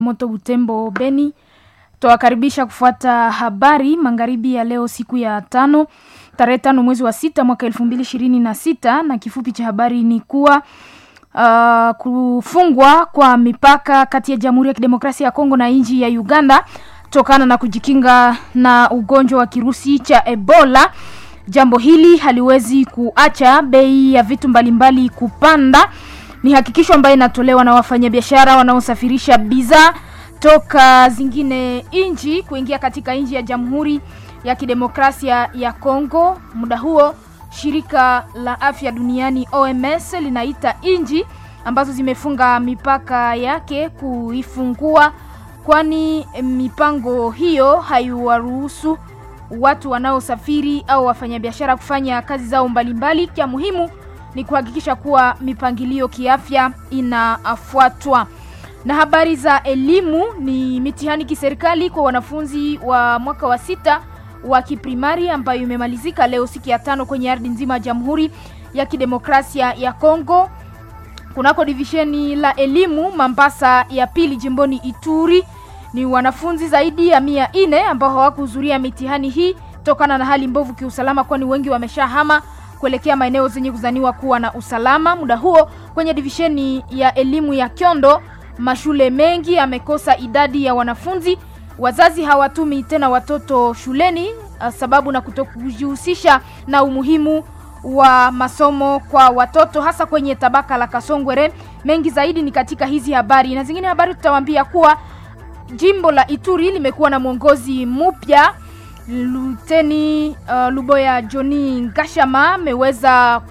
Moto Butembo Beni. Twawakaribisha kufuata habari magharibi ya leo siku ya tano tarehe tano mwezi wa sita mwaka elfu mbili ishirini na sita na kifupi cha habari ni kuwa uh, kufungwa kwa mipaka kati ya Jamhuri ya Kidemokrasia ya Kongo na nchi ya Uganda tokana na kujikinga na ugonjwa wa kirusi cha Ebola. Jambo hili haliwezi kuacha bei ya vitu mbalimbali kupanda. Ni hakikisho ambayo inatolewa na wafanyabiashara wanaosafirisha bidhaa toka zingine nchi kuingia katika nchi ya Jamhuri ya Kidemokrasia ya Kongo. Muda huo shirika la afya duniani OMS linaita nchi ambazo zimefunga mipaka yake kuifungua, kwani mipango hiyo haiwaruhusu watu wanaosafiri au wafanyabiashara kufanya kazi zao mbalimbali. Cha muhimu ni kuhakikisha kuwa mipangilio kiafya inafuatwa. Na habari za elimu ni mitihani kiserikali kwa wanafunzi wa mwaka wa sita wa kiprimari ambayo imemalizika leo siku ya tano kwenye ardhi nzima ya Jamhuri ya Kidemokrasia ya Kongo kunako divisheni la elimu Mambasa ya pili jimboni Ituri. Ni wanafunzi zaidi ya mia nne ambao hawakuhudhuria mitihani hii tokana na hali mbovu kiusalama, kwani wengi wameshahama kuelekea maeneo zenye kuzaniwa kuwa na usalama. Muda huo kwenye divisheni ya elimu ya Kyondo mashule mengi yamekosa idadi ya wanafunzi. Wazazi hawatumi tena watoto shuleni sababu na kutokujihusisha na umuhimu wa masomo kwa watoto hasa kwenye tabaka la Kasongwere. Mengi zaidi ni katika hizi habari na zingine habari, tutawaambia kuwa jimbo la Ituri limekuwa na mwongozi mpya. Luteni uh, Luboya Johnny Ngashama ameweza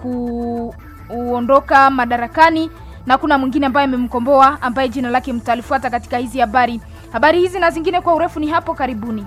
kuondoka madarakani na kuna mwingine ambaye amemkomboa ambaye jina lake mtalifuata katika hizi habari. Habari hizi na zingine kwa urefu ni hapo karibuni.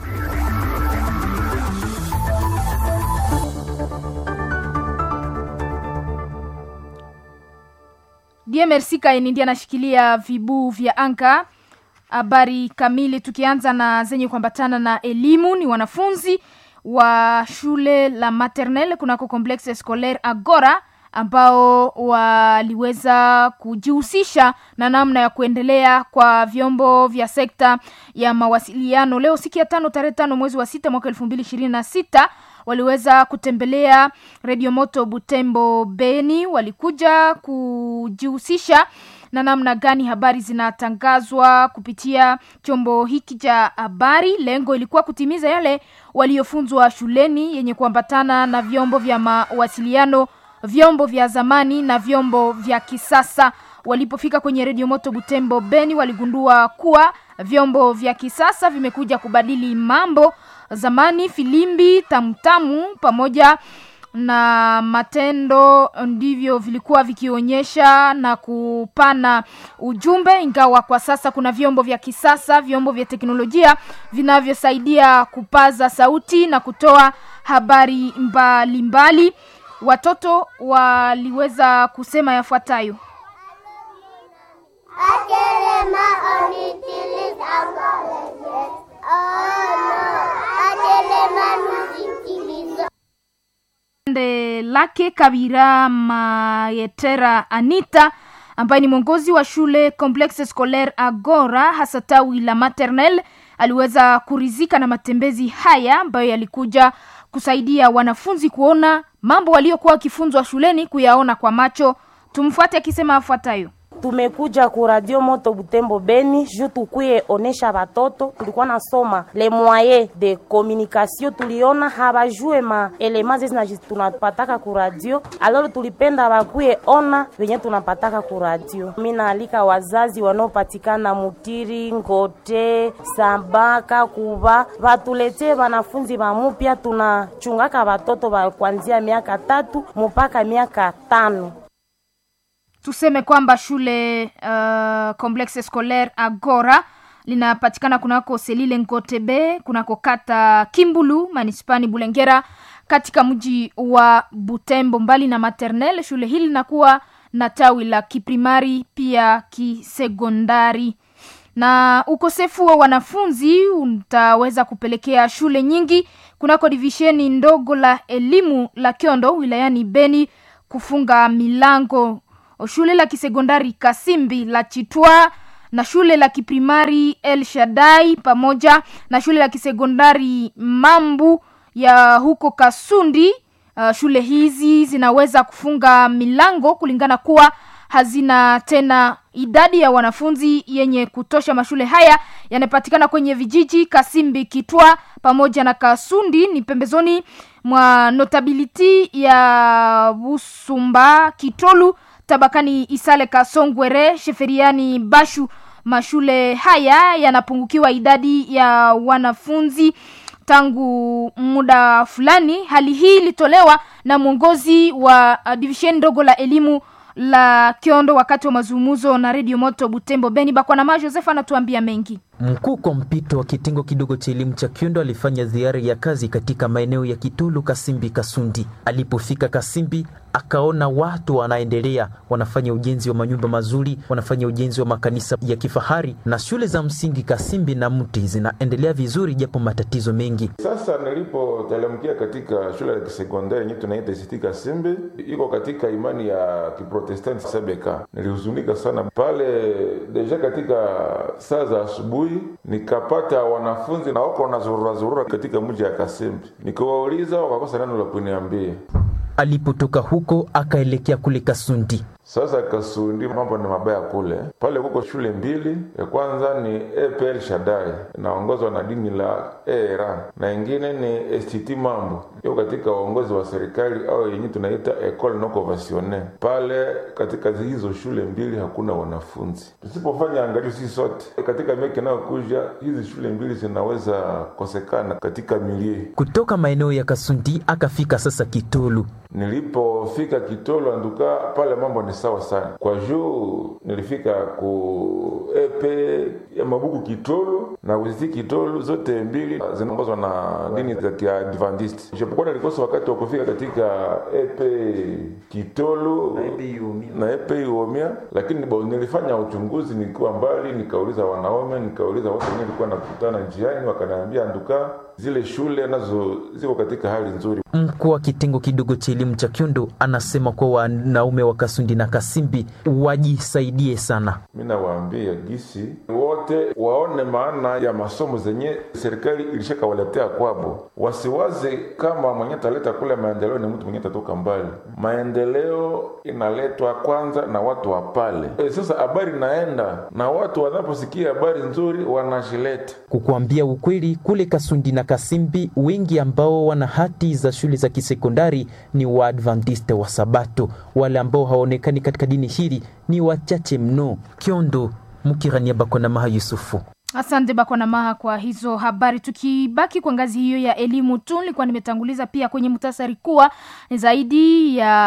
DMRC Kaini ndiye anashikilia vibuu vya anga. Habari kamili tukianza na zenye kuambatana na elimu ni wanafunzi wa shule la maternelle kunako complexe scolaire Agora ambao waliweza kujihusisha na namna ya kuendelea kwa vyombo vya sekta ya mawasiliano. Leo siku ya tano tarehe tano mwezi wa sita mwaka elfu mbili ishirini na sita waliweza kutembelea Radio Moto Butembo Beni, walikuja kujihusisha na namna gani habari zinatangazwa kupitia chombo hiki cha habari. Lengo ilikuwa kutimiza yale waliofunzwa shuleni yenye kuambatana na vyombo vya mawasiliano vyombo vya zamani na vyombo vya kisasa. Walipofika kwenye redio moto Butembo Beni, waligundua kuwa vyombo vya kisasa vimekuja kubadili mambo. Zamani filimbi, tamtamu pamoja na matendo ndivyo vilikuwa vikionyesha na kupana ujumbe, ingawa kwa sasa kuna vyombo vya kisasa, vyombo vya teknolojia vinavyosaidia kupaza sauti na kutoa habari mbalimbali mbali. Watoto waliweza kusema yafuatayo: ande lake Kabira Mayetera Anita ambaye ni mwongozi wa shule Complexe Scolaire Agora hasa tawi la maternelle aliweza kurizika na matembezi haya ambayo yalikuja kusaidia wanafunzi kuona mambo waliokuwa wakifunzwa shuleni kuyaona kwa macho. Tumfuate akisema afuatayo: Tumekuja ku Radio Moto Butembo Beni juu tukuye onesha batoto, tulikuwa nasoma le moyen de communication, tuliona habajue ma elema zezi tunapataka ku radio, aloro tulipenda bakuye ona venye tunapataka ku radio. Mimi naalika wazazi wanaopatikana Mutiri, Ngote, Sambaka, Kuba batuletee wanafunzi bamupya, tunachungaka batoto ba kuanzia miaka tatu mpaka miaka tano. Tuseme kwamba shule uh, Complexe Scolaire Agora linapatikana kunako Selile Ngotebe, kunako kata Kimbulu, manispani Bulengera, katika mji wa Butembo. Mbali na maternelle, shule hili linakuwa na tawi la kiprimari pia kisekondari. Na ukosefu wa wanafunzi utaweza kupelekea shule nyingi kunako divisheni ndogo la elimu la Kyondo wilayani Beni kufunga milango. Shule la kisekondari Kasimbi la Chitwa na shule la kiprimari El Shaddai pamoja na shule la kisekondari Mambu ya huko Kasundi. Uh, shule hizi zinaweza kufunga milango kulingana kuwa hazina tena idadi ya wanafunzi yenye kutosha. Mashule haya yanapatikana kwenye vijiji Kasimbi, Kitwa pamoja na Kasundi, ni pembezoni mwa notability ya Busumba, Kitolu, tabakani Isale, Kasongwere, Sheferiani, Bashu. Mashule haya yanapungukiwa idadi ya wanafunzi tangu muda fulani. Hali hii ilitolewa na mwongozi wa uh, divisheni ndogo la elimu la Kiondo wakati wa mazungumzo na Radio Moto Butembo. Beni Bakwanama Joseph anatuambia mengi. Mkuu kwa mpito wa kitengo kidogo cha elimu cha Kiondo alifanya ziara ya kazi katika maeneo ya Kitulu, Kasimbi, Kasundi. Alipofika Kasimbi akaona watu wanaendelea wanafanya ujenzi wa manyumba mazuri, wanafanya ujenzi wa makanisa ya kifahari na shule za msingi Kasimbi na Mti zinaendelea vizuri, japo matatizo mengi. Sasa nilipotelemkia katika shule ya kisekondari yenyewe tunaita ICT Kasimbi, iko katika imani ya Kiprotestanti Sebeka, nilihuzunika sana pale. Deja katika saa za asubuhi nikapata wanafunzi na wako wanazurura zurura katika mji ya Kasimbi, nikiwauliza wakakosa neno la kuniambia. Alipotoka huko akaelekea kule Kasundi. Sasa Kasundi mambo ni mabaya kule. Pale kuko shule mbili, ya kwanza ni EPL Shaddai inaongozwa na dini la ERA na ingine ni STT Mambo iko katika uongozi wa serikali au yenye tunaita Ecole non conventionnelle. Pale katika hizo shule mbili hakuna wanafunzi. Tusipofanya angalio sisi sote katika miaka inayokuja, hizi shule mbili zinaweza kosekana katika milie. Kutoka maeneo ya Kasundi akafika sasa Kitolu. Nilipofika Kitolo anduka pale mambo ni sawa sana, kwa juu nilifika ku epe ya mabuku Kitolo na kuziti Kitolo zote mbili zinaongozwa na dini za Kiadventist. Japokuwa nilikosa wakati wa kufika katika epe Kitolo na epe Iomia, lakini bo, nilifanya uchunguzi nikiwa mbali, nikauliza wanaume, nikauliza watu wenyewe nilikuwa nakutana njiani, wakaniambia anduka zile shule nazo ziko katika hali nzuri. Mkuu wa kitengo kidogo cha elimu cha Kiondo anasema kuwa wanaume wa Kasundi na Kasimbi wajisaidie sana. Mi nawaambia gisi wote waone maana ya masomo zenye serikali ilishakawaletea kwabo, wasiwaze kama mwenye taleta kule maendeleo ni mtu mwenye tatoka mbali. Maendeleo inaletwa kwanza na watu wa pale. E, sasa habari naenda na watu wanaposikia habari nzuri wanashileta. Kukuambia ukweli, kule Kasundi na Kasimbi wengi ambao wana hati za shule za kisekondari ni Waadventista wa Sabato. Wale ambao hawaonekani katika dini hili ni wachache mno. Kiondo, Mukirania Bakona Maha Yusufu. Asante Bakwana Maha kwa hizo habari. Tukibaki kwa ngazi hiyo ya elimu tu, nilikuwa nimetanguliza pia kwenye muhtasari kuwa zaidi ya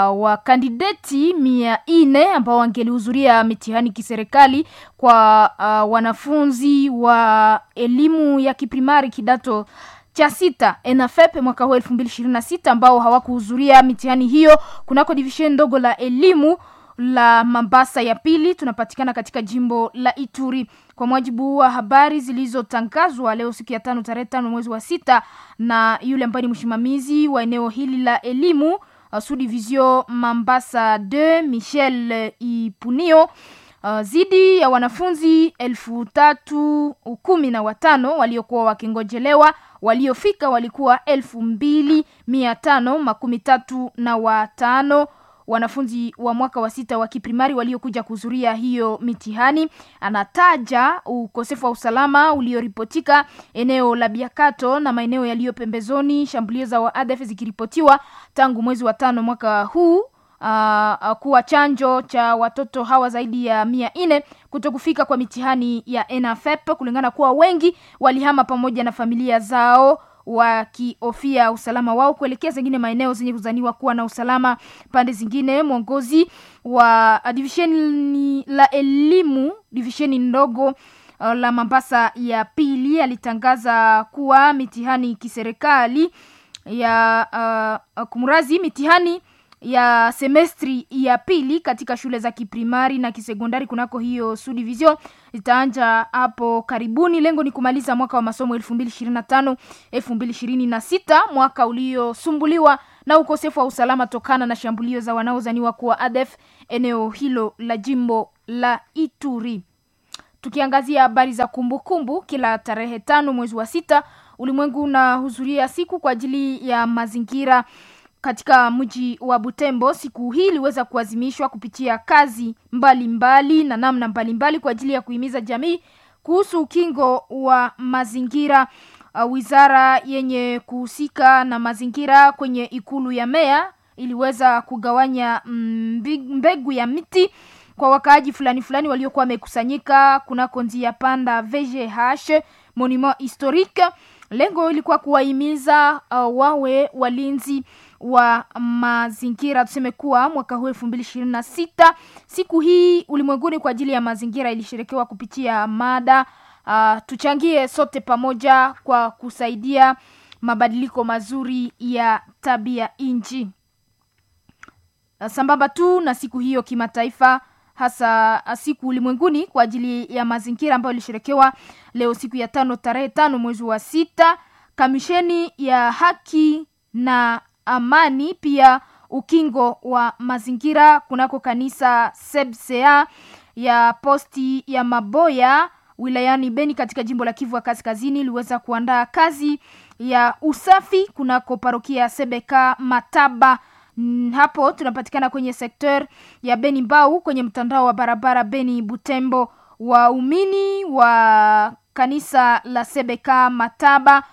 wakandideti mia nne ambao wangelihudhuria mitihani kiserikali kwa uh, wanafunzi wa elimu ya kiprimari kidato cha sita ENAFEP mwaka huu elfu mbili ishirini na sita ambao hawakuhudhuria mitihani hiyo kunako divisheni ndogo la elimu la Mambasa ya pili tunapatikana katika jimbo la Ituri. Kwa mujibu wa habari zilizotangazwa leo siku ya tano tarehe tano mwezi wa sita na yule ambaye ni msimamizi wa eneo hili la elimu uh, Subdivision Mambasa 2 Michel Ipunio Uh, zidi ya wanafunzi elfu tatu kumi na watano waliokuwa wakingojelewa waliofika walikuwa elfu mbili mia tano makumi tatu na watano wanafunzi wa mwaka wa sita wa kiprimari waliokuja kuhudhuria hiyo mitihani. Anataja ukosefu wa usalama ulioripotika eneo la Biakato na maeneo yaliyo pembezoni, shambulio za waadf zikiripotiwa tangu mwezi wa tano mwaka huu. Uh, kuwa chanjo cha watoto hawa zaidi ya mia nne kuto kufika kwa mitihani ya ENAFEP kulingana kuwa wengi walihama pamoja na familia zao wakihofia usalama wao kuelekea zingine maeneo zenye kuzaniwa kuwa na usalama pande zingine. Mwongozi wa divisheni la elimu divisheni ndogo uh, la Mambasa ya pili alitangaza kuwa mitihani kiserikali ya uh, kumrazi mitihani ya semestri ya pili katika shule za kiprimari na kisekondari kunako hiyo subdivision itaanja hapo karibuni. Lengo ni kumaliza mwaka wa masomo elfu mbili ishirini na tano elfu mbili ishirini na sita mwaka uliosumbuliwa na ukosefu wa usalama tokana na shambulio za wanaozaniwa kuwa ADF eneo hilo la jimbo la Ituri. tukiangazia habari za kumbukumbu kumbu, kila tarehe tano mwezi wa sita ulimwengu unahudhuria siku kwa ajili ya mazingira katika mji wa Butembo. Siku hii iliweza kuazimishwa kupitia kazi mbalimbali mbali na namna mbalimbali mbali kwa ajili ya kuhimiza jamii kuhusu ukingo wa mazingira. Uh, wizara yenye kuhusika na mazingira kwenye ikulu ya meya iliweza kugawanya mbegu ya miti kwa wakaaji fulani fulani waliokuwa wamekusanyika kunako njia panda VGH monument historique. Lengo ilikuwa kuwahimiza uh, wawe walinzi wa mazingira. Tuseme kuwa mwaka huu elfu mbili ishirini na sita siku hii ulimwenguni kwa ajili ya mazingira ilisherekewa kupitia mada uh, tuchangie sote pamoja kwa kusaidia mabadiliko mazuri ya tabia nchi. Uh, sambamba tu na siku hiyo kimataifa hasa siku ulimwenguni kwa ajili ya mazingira ambayo ilisherekewa leo siku ya tano tarehe tano mwezi wa sita kamisheni ya haki na amani pia ukingo wa mazingira kunako kanisa sebsea ya posti ya maboya wilayani beni katika jimbo la kivu ya kaskazini iliweza kuandaa kazi ya usafi kunako parokia sebeka mataba hapo tunapatikana kwenye sekter ya beni mbau kwenye mtandao wa barabara beni butembo waumini wa kanisa la sebeka mataba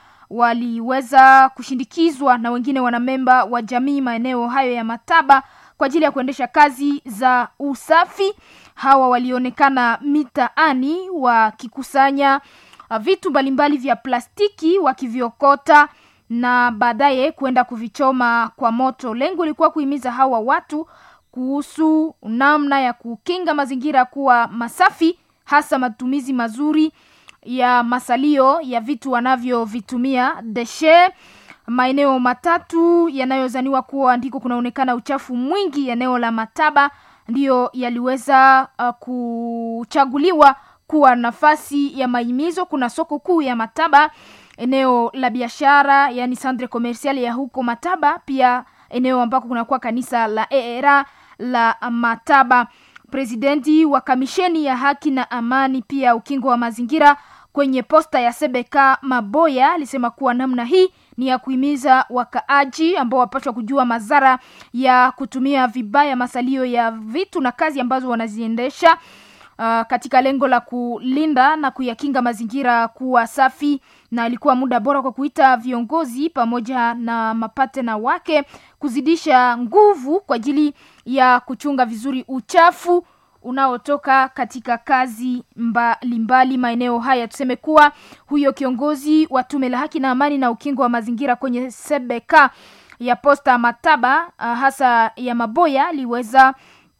waliweza kushindikizwa na wengine wanamemba wa jamii maeneo hayo ya mataba kwa ajili ya kuendesha kazi za usafi hawa walionekana mitaani wakikusanya vitu mbalimbali vya plastiki wakiviokota na baadaye kuenda kuvichoma kwa moto. Lengo lilikuwa kuhimiza hawa watu kuhusu namna ya kukinga mazingira kuwa masafi, hasa matumizi mazuri ya masalio ya vitu wanavyovitumia deshe. Maeneo matatu yanayozaniwa kuwa ndiko kunaonekana uchafu mwingi, eneo la Mataba ndiyo yaliweza uh, kuchaguliwa kuwa nafasi ya mahimizo. Kuna soko kuu ya Mataba eneo la biashara yani centre commercial ya huko Mataba, pia eneo ambako kunakuwa kanisa la ERA la Mataba. Presidenti wa kamisheni ya haki na amani pia ukingo wa mazingira kwenye posta ya Sebeka Maboya alisema kuwa namna hii ni ya kuhimiza wakaaji ambao wapashwa kujua madhara ya kutumia vibaya masalio ya vitu na kazi ambazo wanaziendesha uh, katika lengo la kulinda na kuyakinga mazingira kuwa safi na ilikuwa muda bora kwa kuita viongozi pamoja na mapatena wake kuzidisha nguvu kwa ajili ya kuchunga vizuri uchafu unaotoka katika kazi mbalimbali maeneo haya. Tuseme kuwa huyo kiongozi wa tume la haki na amani na ukingo wa mazingira kwenye Sebeka ya posta Mataba, uh, hasa ya Maboya aliweza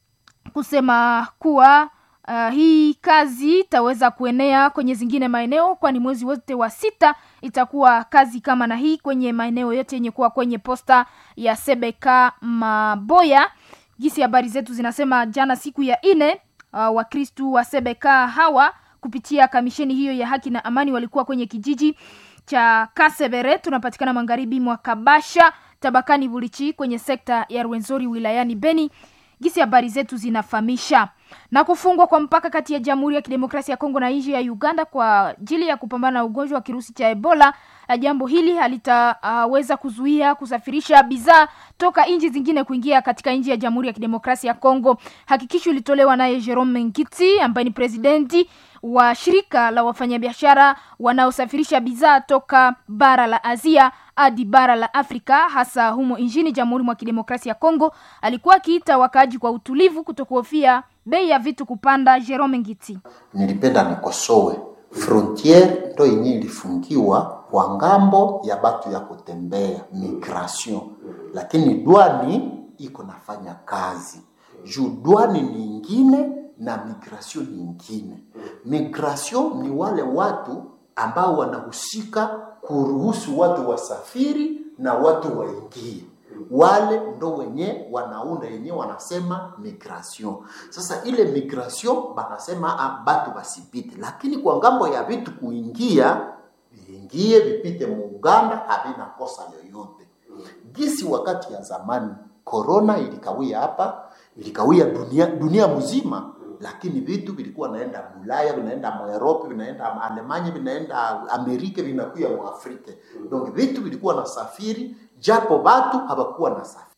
kusema kuwa Uh, hii kazi itaweza kuenea kwenye zingine maeneo, kwani mwezi wote wa sita itakuwa kazi kama na hii kwenye maeneo yote yenye kuwa kwenye posta ya Sebeka Maboya. Gisi habari zetu zinasema jana siku ya ine, uh, Wakristu wa Sebeka hawa kupitia kamisheni hiyo ya haki na amani walikuwa kwenye kijiji cha Kasebere, tunapatikana magharibi mwa Kabasha tabakani Bulichi kwenye sekta ya Rwenzori wilayani Beni gisi habari zetu zinafahamisha na kufungwa kwa mpaka kati ya Jamhuri ya Kidemokrasia ya Kongo na nchi ya Uganda kwa ajili ya kupambana na ugonjwa wa kirusi cha Ebola. Jambo hili halitaweza uh, kuzuia kusafirisha bidhaa toka nchi zingine kuingia katika nchi ya Jamhuri ya Kidemokrasia ya Kongo. Hakikisho ilitolewa naye Jerome Ngiti ambaye ni presidenti wa shirika la wafanyabiashara wanaosafirisha bidhaa toka bara la Asia hadi bara la Afrika hasa humo nchini Jamhuri mwa Kidemokrasia ya Kongo. Alikuwa akiita wakaaji kwa utulivu kutokuhofia bei ya vitu kupanda. Jerome Ngiti: nilipenda nikosowe frontiere ndo yenyewe ilifungiwa kwa ngambo ya batu ya kutembea migration, lakini dwani iko nafanya kazi juu dwani ni ingine na migration ni ingine. Migration ni wale watu ambao wanahusika kuruhusu watu wasafiri na watu waingie wale ndo wenye wanaunda yenye wanasema migration. Sasa ile migration banasema ah, batu basipite, lakini kwa ngambo ya vitu kuingia viingie vipite mu Uganda havina kosa yoyote. Gisi wakati ya zamani corona ilikawia hapa, ilikawia dunia, dunia mzima lakini vitu vilikuwa naenda Ulaya, vinaenda Mwerope, vinaenda Alemanya, vinaenda Amerika, vinakuya Mwafrika. Donc vitu vilikuwa nasafiri, japo watu hawakuwa na safiri.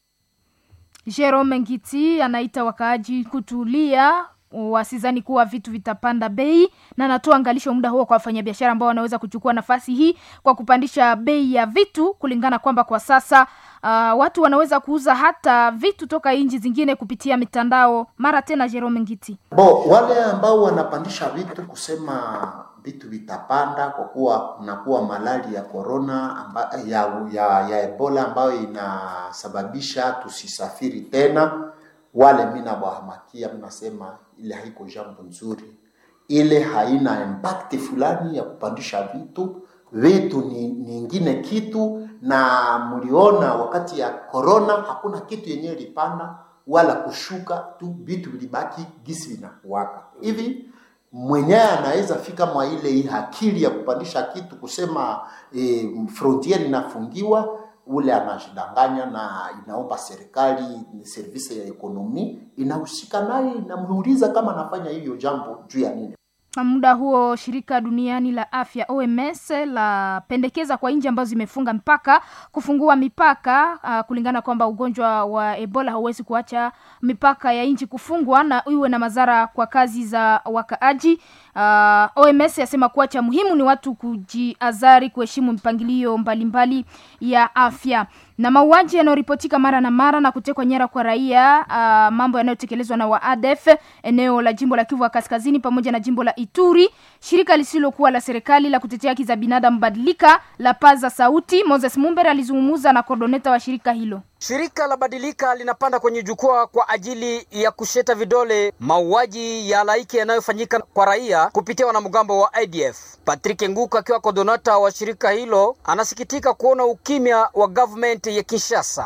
Jerome Ngiti anaita wakaaji kutulia wasizani kuwa vitu vitapanda bei na anatoa angalisho muda huo kwa wafanyabiashara ambao wanaweza kuchukua nafasi hii kwa kupandisha bei ya vitu kulingana kwamba kwa sasa uh, watu wanaweza kuuza hata vitu toka nchi zingine kupitia mitandao mara tena Jerome Ngiti. Bo, wale ambao wanapandisha vitu kusema vitu vitapanda kwa kuwa kunakuwa malali ya corona amba, ya, ya, ya Ebola ambayo inasababisha tusisafiri tena wale mi nawahamakia, mnasema ile haiko jambo nzuri, ile haina impact fulani ya kupandisha vitu. Vitu ni nyingine kitu, na mliona wakati ya corona hakuna kitu yenyewe ilipanda wala kushuka tu, vitu vilibaki gisi vinakuwaka hivi. Mwenyewe anaweza fika mwa ile akili ya kupandisha kitu kusema e, frontier inafungiwa ule anashidanganya na inaomba serikali servisi ya ekonomi inahusika naye, inamuuliza kama anafanya hiyo jambo juu ya nini. Muda huo shirika duniani la afya OMS la pendekeza kwa nchi ambazo zimefunga mpaka kufungua mipaka uh, kulingana kwamba ugonjwa wa Ebola hauwezi kuacha mipaka ya nchi kufungwa na iwe na madhara kwa kazi za wakaaji. Uh, OMS yasema kuwa cha muhimu ni watu kujiazari, kuheshimu mipangilio mbalimbali ya afya na mauaji yanayoripotika mara na mara na kutekwa nyara kwa raia uh, mambo yanayotekelezwa na waadef eneo la jimbo la Kivu Kaskazini pamoja na jimbo la Ituri. Shirika lisilokuwa la serikali la kutetea haki za binadamu Badilika la paza sauti. Moses Mumbere alizungumza na kordoneta wa shirika hilo. Shirika la Badilika linapanda kwenye jukwaa kwa ajili ya kusheta vidole mauaji ya halaiki yanayofanyika kwa raia kupitia wanamgambo wa IDF. Patrick Nguka akiwa kodonata wa shirika hilo anasikitika kuona ukimya wa government ya Kinshasa.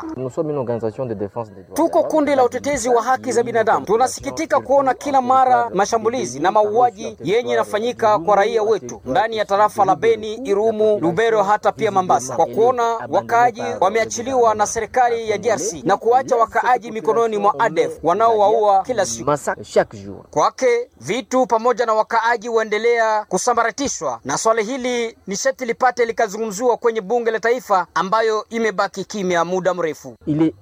Tuko kundi la utetezi wa haki za binadamu, tunasikitika kuona kila mara mashambulizi na mauaji yenye yanafanyika kwa raia wetu ndani ya tarafa la Beni, Irumu, Lubero hata pia Mambasa, kwa kuona wakaaji wameachiliwa na serikali ya DRC na kuacha wakaaji mikononi mwa ADF wanaowaua kila siku. Kwake vitu pamoja na wakaaji waendelea kusambaratishwa, na swali hili ni sharti lipate likazungumziwa kwenye bunge la taifa ambayo imebaki kimya muda mrefu.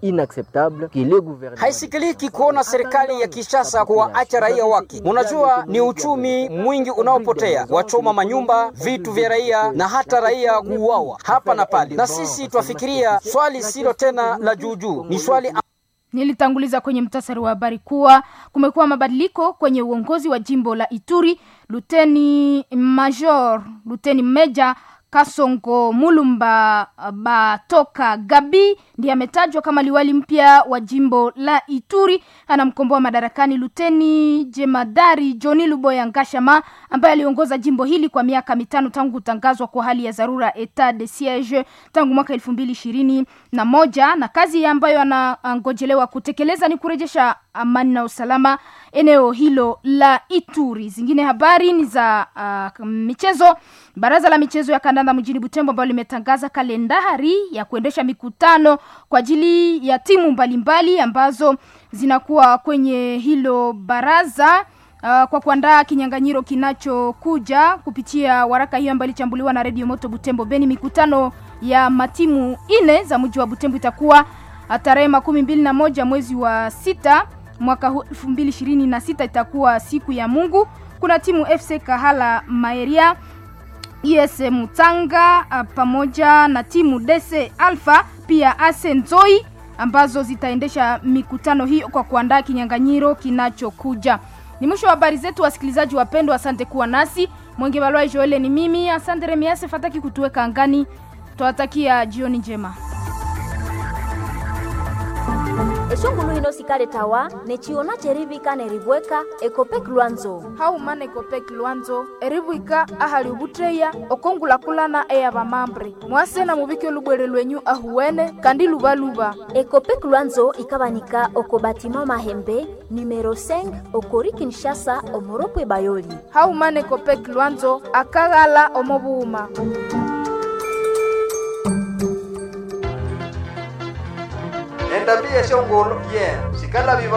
Haisikiliki kuona serikali ya Kinshasa kuwaacha raia wake. Unajua, ni uchumi mwingi unaopotea, wachoma manyumba, vitu vya raia na hata raia kuuawa hapa na pale, na sisi twafikiria swali silo tena la juujuu, ni swali Nilitanguliza kwenye mtasari wa habari kuwa kumekuwa mabadiliko kwenye uongozi wa jimbo la Ituri. Luteni Major, Luteni Meja Kasongo Mulumba Batoka Gabi ndiye ametajwa kama liwali mpya wa jimbo la Ituri. Anamkomboa madarakani Luteni Jemadari Joni Luboya Ngashama ambaye aliongoza jimbo hili kwa miaka mitano tangu kutangazwa kwa hali ya dharura etat de siege tangu mwaka elfu mbili ishirini na moja na kazi ambayo anangojelewa kutekeleza ni kurejesha amani na usalama eneo hilo la Ituri. Zingine habari ni za uh, michezo. Baraza la michezo ya kandanda mjini Butembo ambalo limetangaza kalendari ya kuendesha mikutano kwa ajili ya timu mbalimbali mbali, ambazo zinakuwa kwenye hilo baraza uh, kwa kuandaa kinyang'anyiro kinachokuja kupitia waraka hiyo ambayo ilichambuliwa na Radio Moto Butembo Beni. Mikutano ya matimu ine za mji wa Butembo itakuwa tarehe makumi mbili na moja mwezi wa sita mwaka huu elfu mbili ishirini na sita itakuwa siku ya Mungu. Kuna timu FC Kahala Maeria IS Mutanga pamoja na timu DC Alpha pia Ase Nzoi ambazo zitaendesha mikutano hiyo kwa kuandaa kinyang'anyiro kinachokuja. Ni mwisho wa habari zetu, wasikilizaji wapendwa, asante kuwa nasi. Mwenge Balwai Joele ni mimi, asante Remiase Fataki kutuweka angani. Twawatakia jioni njema. eshongulu hino sikale tawa nechiona cherivika nerivweka ekopek lwanzo haumana ekopek lwanzo erivwika ahali ovutteya okongulakulana eya vamambre mwase na muvike olubwere lwenyu ahuwene kandi luvaluva ekopek lwanzo ikavanika oko batima mahembe numero 5 okori kinshasa omoropwe bayoli haumana ekopek lwanzo akaghala omovuuma endambia eshongolo ye yeah. sikala viva